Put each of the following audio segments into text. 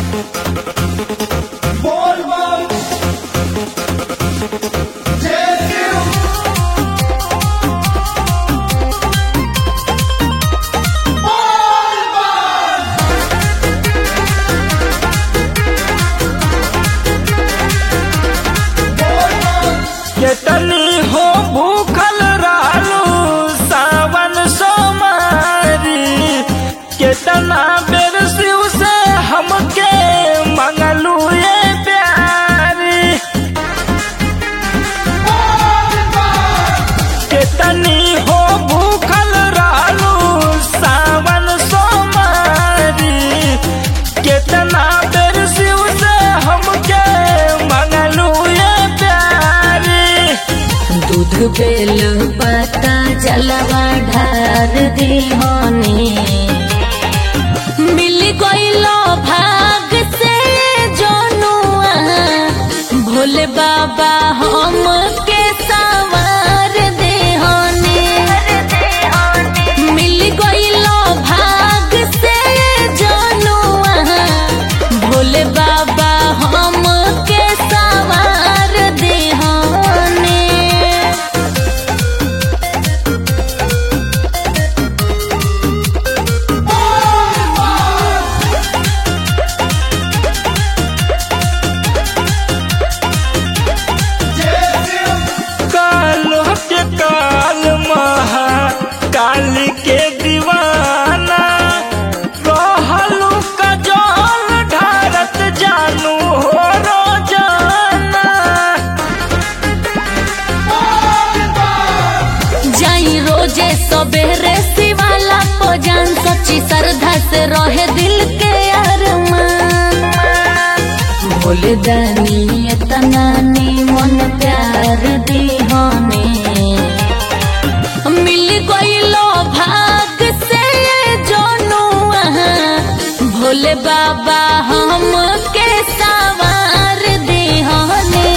केतनी हो भूखल रहलू सावन सोमारी केतना बेर शिव से हमके मंगलू ये प्यारी केतनी हो भूखल रहलू सावन सोमारी केतना बेर शिव से हमके मंगलू ये प्यारी दूध बेल पता जलवा ढार दिहोनी मिल गईलो भाग से जोनुआ भोले बाबा हम के सवार देहोनी मिल गईलो भाग से जोनुआ भोले बाबा हम के सवार देहोनी कालो के काल महा काली के दीवाना कहलू का जल ढारत जानू हो रोजाना जाई रोजे सबेरे शिवाला को जान सच्ची श्रद्धा से रहे दिल के अरमान भोले दानी इतना मन प्यार दीहोने मिल गईलो भाग से जोनुआ भोले बाबा हम के सवार दीहोने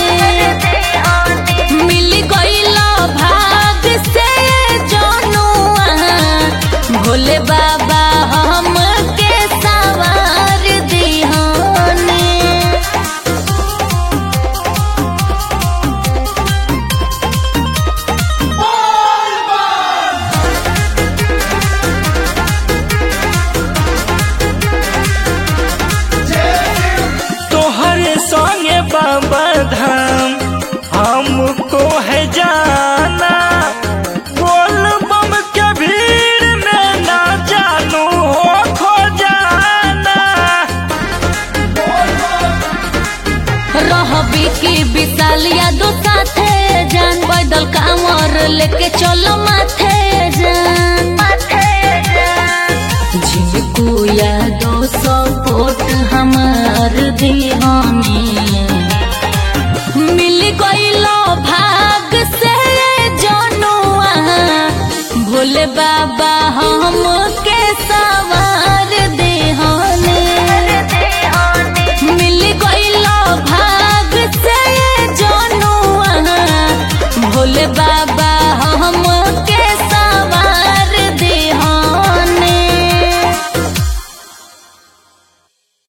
मिल गईलो भाग से जोनुआ भोले बाबा हम के सवार दिहोने तोहरे संगे बाबा धाम हमको है जाना बोल बम के भीड़ में ना जानू हो खो जाना रहबी की विशाल यादो साथे जान पैदल कांवर लेके चलो माथे जान झिलकू यादो सपोर्ट हमार दीवानी मिल गईलो भाग से जोनुआ भोले बाबा हम